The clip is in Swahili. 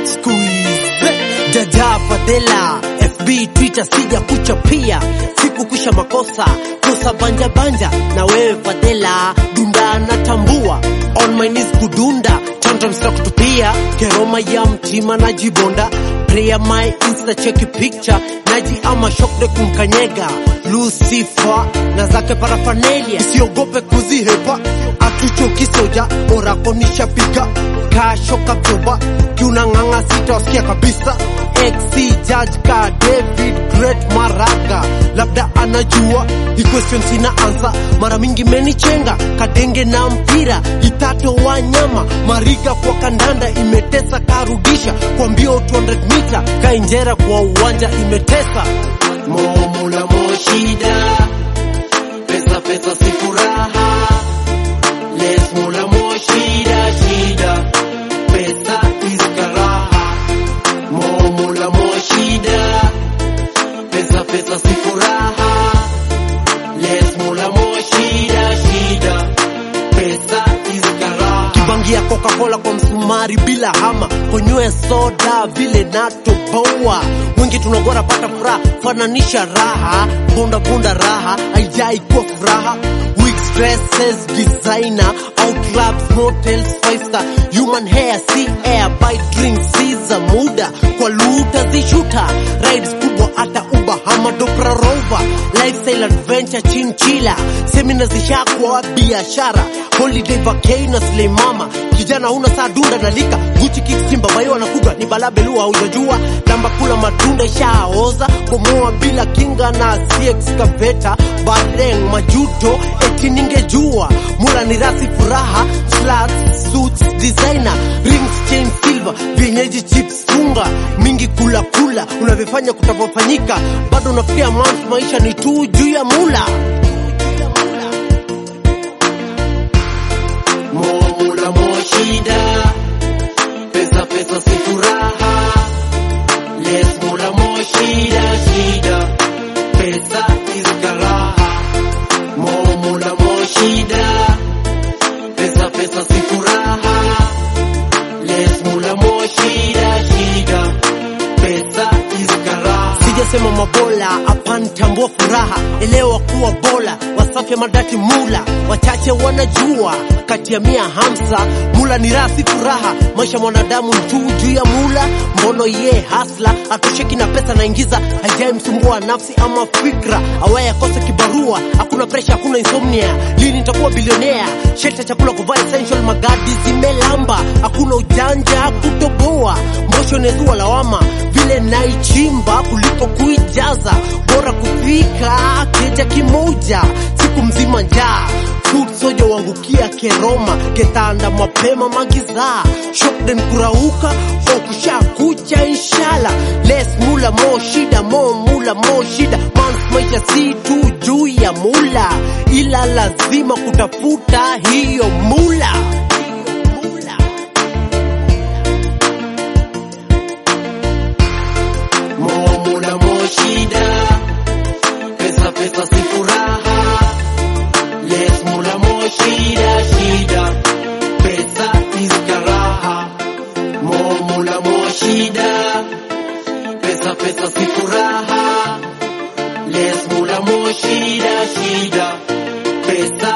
Squeeze Jaja Fadela FB Twitter sija kuchapia siku kusha makosa kosa banja banja na wewe Fadela dunda natambua on my knees kudunda tantrums na kutupia keroma ya mtima na jibonda prayer my insta cheki picture naji ama shokde kumkanyega Lucifer na zake parafanelia siogope kuzihepa atuchoki soja orako nishapiga kasho kapyoba kiunang'ang'a sitawasikia kabisa XC judge ka David Great Maraga labda anajua hii question sina ansa mara mingi menichenga kadenge na mpira itato wa nyama mariga kwa kandanda imetesa karudisha kwa mbio 200 mita kainjera kwa uwanja imetesa momula moshida pesa pesa si furaha les mula moshida shida pesa is karaha momula moshida pesa pesa si furaha les mula moshida shida pesa is karaha kibangia coca-cola kwa msumari bila hama konywe soda vile natoboa wengi tunagora pata furaha fananisha raha bunda bunda raha haijai kuwa furaha Wigs, dresses, designer, out clubs, motels, five star, human hair, sea air, buy drinks, siza muda, kwa luta zishuta, rides kubwa hata uba hama dopra rover, lifestyle adventure chinchila, semina zishakwa biashara, holiday vacay na slay mama, kijana una saa dunda na lika, Gucci kicks simba bayo anakuga, ni balabelu haujajua, lamba kula matunda ishaoza, bomoa bila kinga na si excavator, bareng majuto, eti ningejua, mula ni rasi furaha, slats, suits, designer, rings, chain silver, vienyeji chips, funga, mingi kula kula, unavyofanya kutapofanyika, bado unafikia month, maisha ni tu juu ya mula. Momula moshida, pesa pesa si furaha, les mula moshida shida, pesa is karaha. Momula moshida, pesa pesa si furaha, les mula moshida shida, pesa is karaha. Sijasema mabola, hapana tambua furaha, elewa kuwa bola, wasafi madati mula, wachache wanajua, kati ya mia hamsa, mula ni rasi furaha, maisha mwanadamu ni tu juu ya mula, mbono ye hasla, atosheki na pesa naingiza, haijai msumbua nafsi ama fikra, awaye akose kibarua, hakuna presha, hakuna insomnia, lini nitakuwa bilionea, sheta chakula kuvaa essential, magadi zimelamba, hakuna ujanja kutoboa, mbosho nezua lawama, vile naichimba kuliko kuijaza, bora kufika keja kimoja, siku mzima njaa food soja wangukia keroma ketanda mapema magiza shokden kurauka okusha kucha inshala les mula mo shida mo mula mo shida mans maisha si tu juu ya mula ila lazima kutafuta hiyo mula Mo mula mo shida pesa pesa si furaha Les mula mo shida shida pesa is karaha Mo mula mo shida pesa pesa si furaha Les mula mo shida shida pesa